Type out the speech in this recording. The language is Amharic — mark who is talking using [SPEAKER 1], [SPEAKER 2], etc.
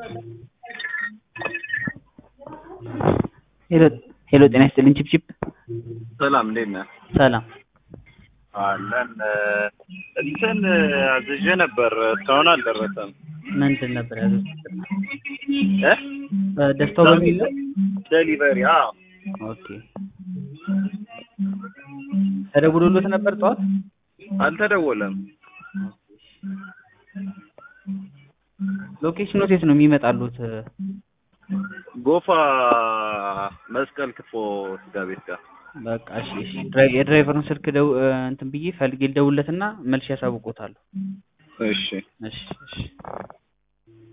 [SPEAKER 1] ሄሎ ሄሎ ጤና ይስጥልኝ ቺፕቺፕ
[SPEAKER 2] ሰላም እንዴት ነህ?
[SPEAKER 1] ሰላም
[SPEAKER 2] አለን እንትን አዝዤ ነበር እስካሁን አልደረሰም።
[SPEAKER 1] ምንድን ነበር ያዘዙት?
[SPEAKER 2] እ
[SPEAKER 1] ደስታው በሚል ነው?
[SPEAKER 2] ዴሊቨሪ አዎ
[SPEAKER 1] ኦኬ ተደውሎሎት ነበር ጠዋት?
[SPEAKER 2] አልተደወለም።
[SPEAKER 1] ሎኬሽኑ የት ነው የሚመጣሉት?
[SPEAKER 2] ጎፋ መስቀል ክትፎ ስጋ ቤት ጋር
[SPEAKER 1] በቃ እሺ እሺ ድራይ- የድራይቨሩን ስልክ ደው እንትን ብዬ ፈልጌ ልደውልለትና መልሼ ያሳውቆታለሁ።
[SPEAKER 2] እሺ
[SPEAKER 1] እሺ እሺ